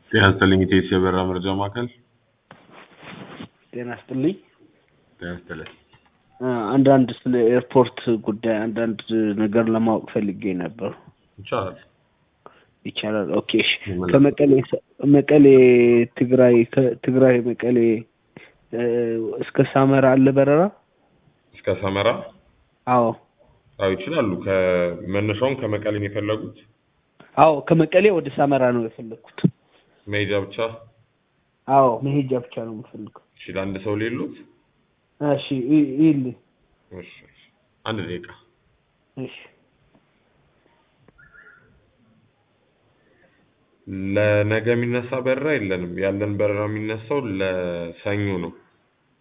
ጤና ይስጥልኝ ኢቴስ የበረራ መረጃ ማዕከል። ጤና ይስጥልኝ። ጤና ይስጥልኝ። እ አንዳንድ ስለ ኤርፖርት ጉዳይ አንዳንድ ነገር ለማወቅ ፈልጌ ነበር። ይቻላል። ይቻላል? ኦኬ እሺ። ከመቀሌ መቀሌ ትግራይ ከትግራይ መቀሌ እ እስከ ሳመራ አለ በረራ? እስከ ሰመራ? አዎ አዎ ይችላሉ። ከመነሻውን ከመቀሌ ነው የፈለጉት? አዎ ከመቀሌ ወደ ሳመራ ነው የፈለግኩት። መሄጃ ብቻ? አዎ መሄጃ ብቻ ነው የምፈልገው። እሺ ለአንድ ሰው ሌሉት? እሺ ይ- ይልኝ። እሺ እሺ። አንድ ደቂቃ። እሺ ለነገ የሚነሳ በረራ የለንም። ያለን በረራ የሚነሳው ለሰኞ ነው።